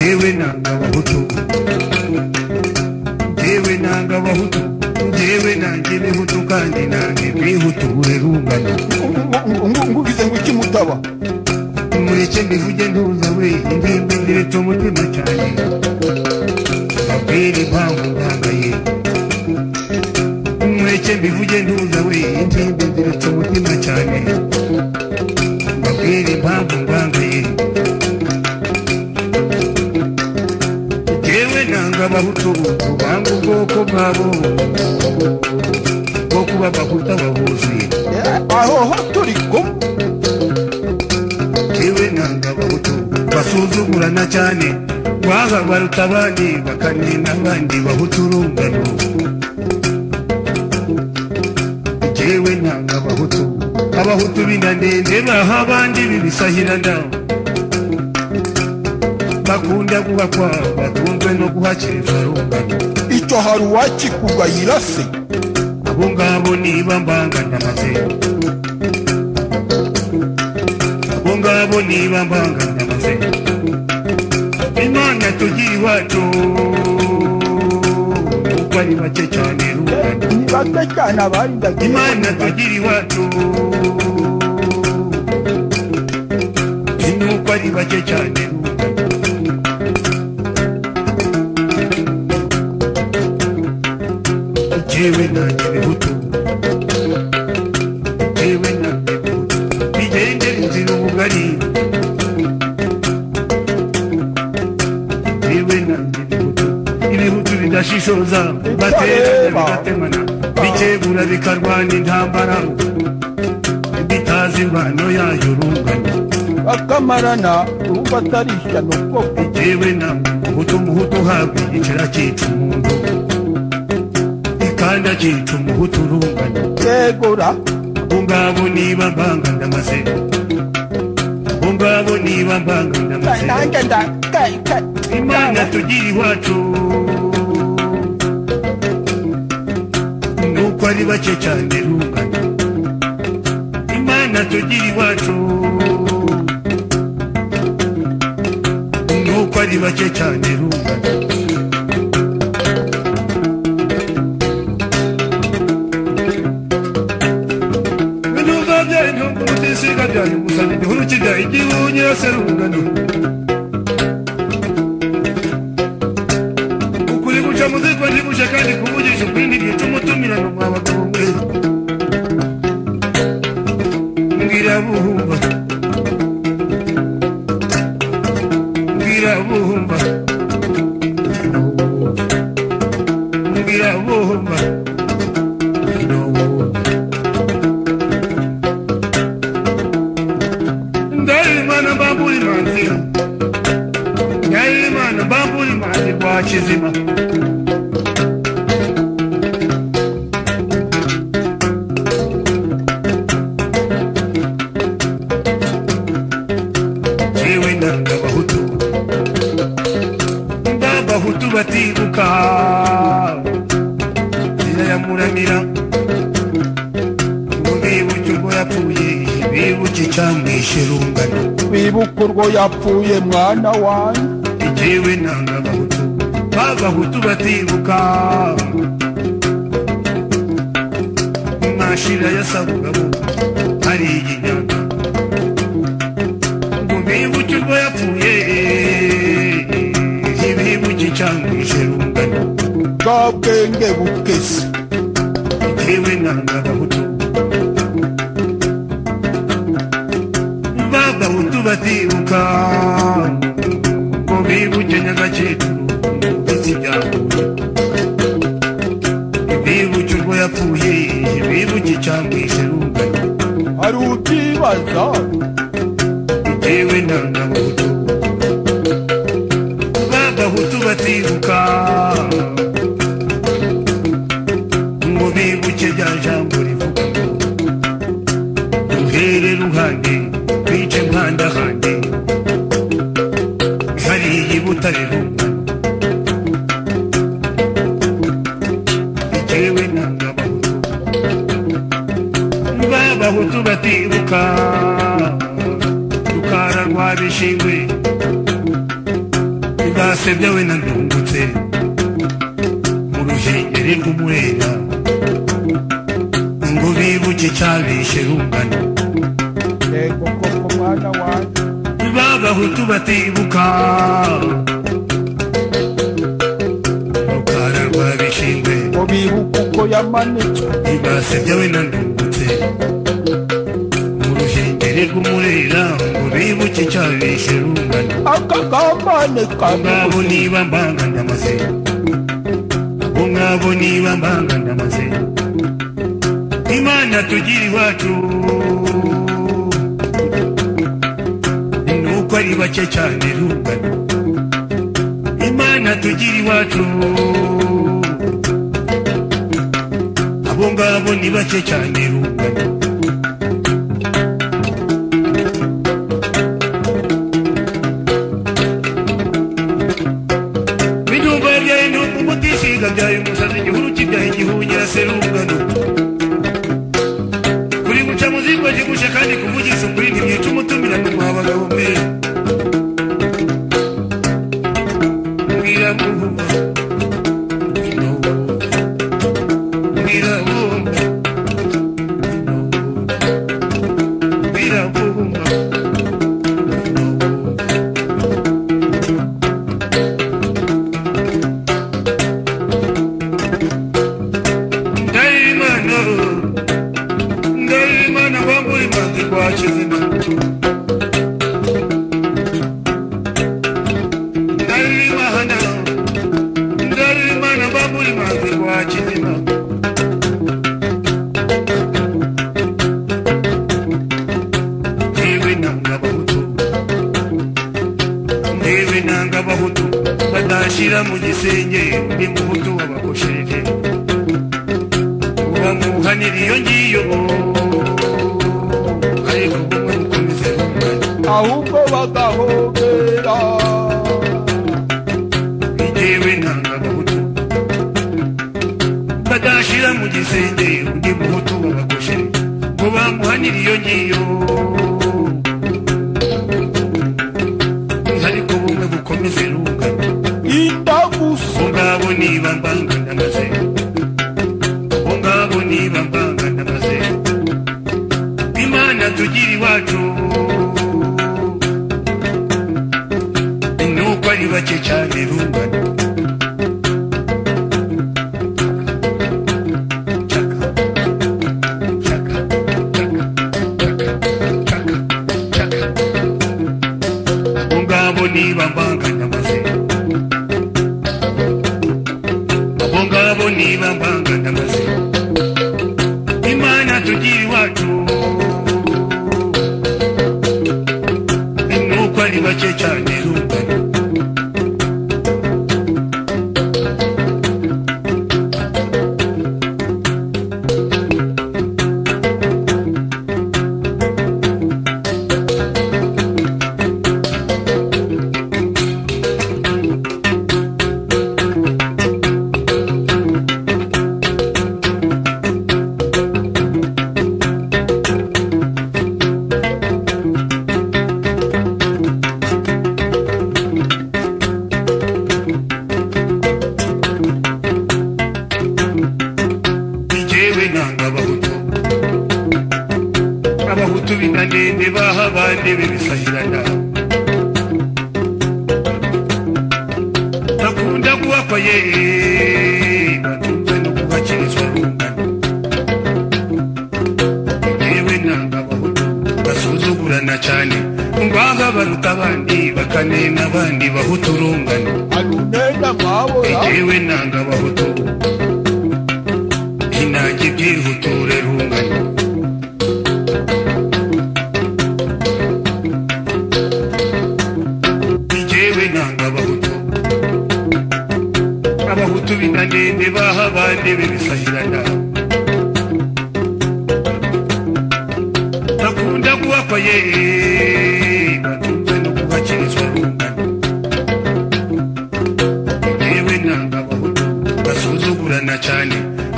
njyewe nanga abahutu njyewe nanga abahutu njyewe nanjye ibihutu kandi nanjye ibihuture rungano ngugize ngo iki mutaba mureke mbivuge ntuza we indirimbo ndiretse umutima cyane mbabwire impamvu ndangaye mureke mbivuge ntuza we indirimbo ndiretse umutima cyane mbabwire impamvu ndangaye jewe nanga abahutu banga ubwoko bwabo bwo kuba abahutu abahuzuye aho ho turi kumwe yewe nanga abahutu basuzugurana cyane waha baruta abandi bakanena abandi bahutu urungano jewe nanga abahutu abahutu b'inda ndende baha abandi bibisahirana bakunda guhakwa batunzwe no guhakiriza rungano icyo hari uwakikugayira se abo ngabo niba mbanga ndamaze abo ngabo niba mbanga ndamaze imana tugira iwacu kuko ari bake cyane rungano ni bake cyane abarindaga imana tugira iwacu nuko ari bake cyane rungano jewe nanjye bihutu jewe nanjye bihutu bigendera inzira ubugari jewe nanjye bihutu ibihutu bidashishoza baterana bigatemana bikegura bikarwana intambara bitazi imvano yayo rungano bakamarana urumva atari ishyano koko jewe namwe umuhutu umuhutu uhabwa igicira cyica umuntu ikanda cyica umuhutu urungano yegora ungabo niba mbanga ndamaze ungabo niba mbanga ndamaze nanjye nda ka- ka- imana tugira iwacu nuko ari bake cyane rungano imana tugira iwacu nuko ari bake cyane rungano ibihuza byanyu mutisiga byanyu musana igihuru kijya igihu nyirase rungano ukuri guca muzitwa ntiguce kandi kuvugisha ukuri ntigica umutumirano mwa bagabo mwe mbwira buhumba mbwira buhumba mbwira buhumba ndaimana mbamburi manzi ndaimana mbamburi manzi kwa chizima jewe nanga bahutu mba bahutu batibuka nzira ya muramira ngo bibuke ubwo yapfuye bibuke icyamwishe rungano bibuka urwo yapfuye mwana wanjye jewe nanga abahutu b'abahutu batibuka mashira ya sabugabo hari iginyanga ngo bibuke urwo yapfuye ibibuke icyamwishe rungano bwa bwenge bukese jewe nanga abahutu b'abahutu batibuka ngo bibuke nyagakecuru ndetse ibyahuye bibuke urwo yapfuye bibuke icyamwishe rungano hari ubyibaza jewe nanga abahutu b'abahutu batibuka ngo bibuke rya jambo rivuga ngo duhere ruhande bice mpandahande hariya i butare rungano jewe nanga abahutu b'abahutu batibuka rukara rwa bishingwe basebya we nandungutse mu ruhengeri rw'umwera ngo bibuke cyabishe rungano yego koko mwana wanjye b'abahutu batibuka rukara rwa bishingwe ngo bibuke uko yamanitswe ntibasebya we nandungutse mu ruhengeri rw'umurera ngo bibuke cyabishe rungano akagamane ngabo kanubuze niba mbanganya amazina bo ngabo niba mbanganya amazina imana tugira iwacu nuko ari bake cyane rungano imana tugira iwacu abo ngabo ni bake cyane rungano Biduba byaye ntuku mutishinga byaye umusazi igihuru kibyaye igihunyira serungano. Kuri guca muzigwa kigusha kandi kuvugisha ukuri ntimwica umutumirano mwa bagabo mwe. Mwirabumba, mwirabumba, mwirabumba, mwirabumba, mwirabumba, mwirabumba. Ndahira Imana, ndahira Imana wambura imanzi kwa kizima. Ndahira Imana, ndahira Imana wambura imanzi kwa kizima. Ndewe nanga Abahutu, ndewe nanga Abahutu, badashira mu gisenge undi muhutu wabakosheje bamuhanira iyo ngiyo ariko kumwe gukomeza rungano ahubwo bagahobera bitewe nanga abahutu badashira mu gisenge undi muhutu babagoshe ngo bamuhanira iyo ngiyo ariko bumwe bukomeze rungano indagusa ngabo niba mbangana amazina ngabo niba mbangana amazina imana tugira iwacu nuko ari bake cyane rungano Chaka, chaka, chaka, chaka, chaka, chaka. ngabo niba mbangana amazina abo ngabo niba mbangana amazina imana tugira iwacu nuko ari bake cyane rungano njyewe nanga abahutu abahutu binanende baha abandi bibisahirana bakunda kuhakwa ye batunzwe no kuhakirizwa rungano njyewe nanga abahutu basuzugurana cyane ngaha baruta abandi bakanena abandi bahutu rungano arunena mwabora Ewe nanga abahutu Inanga ibyihuture rungano Ewe nanga abahutu Abahutu binanende baha abandi bibisahirana Bakunda kuhakwa ye batunzwe no kuhakirizwa rungano yewe nanga abahutu basuzugurana cyane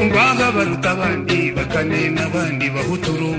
ngaha baruta abandi bakanena abandi bahutu rungano